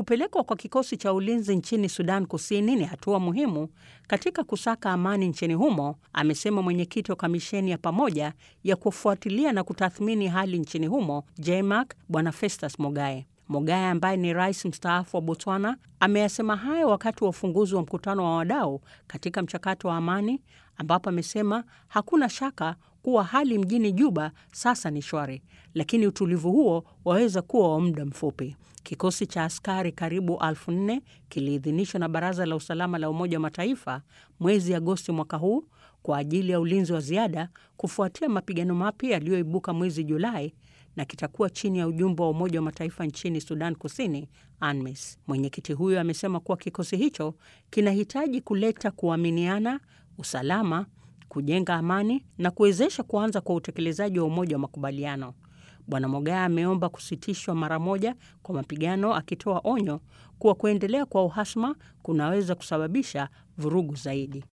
Kupelekwa kwa kikosi cha ulinzi nchini Sudan Kusini ni hatua muhimu katika kusaka amani nchini humo, amesema mwenyekiti wa kamisheni ya pamoja ya kufuatilia na kutathmini hali nchini humo JMAC, Bwana Festus Mogae. Mogae ambaye ni rais mstaafu wa Botswana ameyasema hayo wakati wa ufunguzi wa mkutano wa wadau katika mchakato wa amani, ambapo amesema hakuna shaka kuwa hali mjini Juba sasa ni shwari, lakini utulivu huo waweza kuwa wa muda mfupi. Kikosi cha askari karibu elfu nne kiliidhinishwa na Baraza la Usalama la Umoja wa Mataifa mwezi Agosti mwaka huu kwa ajili ya ulinzi wa ziada kufuatia mapigano mapya yaliyoibuka mwezi Julai na kitakuwa chini ya ujumbe wa Umoja wa Mataifa nchini Sudan Kusini, ANMIS. Mwenyekiti huyo amesema kuwa kikosi hicho kinahitaji kuleta kuaminiana, usalama, kujenga amani na kuwezesha kuanza kwa utekelezaji wa umoja wa makubaliano. Bwana Mogaya ameomba kusitishwa mara moja kwa mapigano, akitoa onyo kuwa kuendelea kwa uhasama kunaweza kusababisha vurugu zaidi.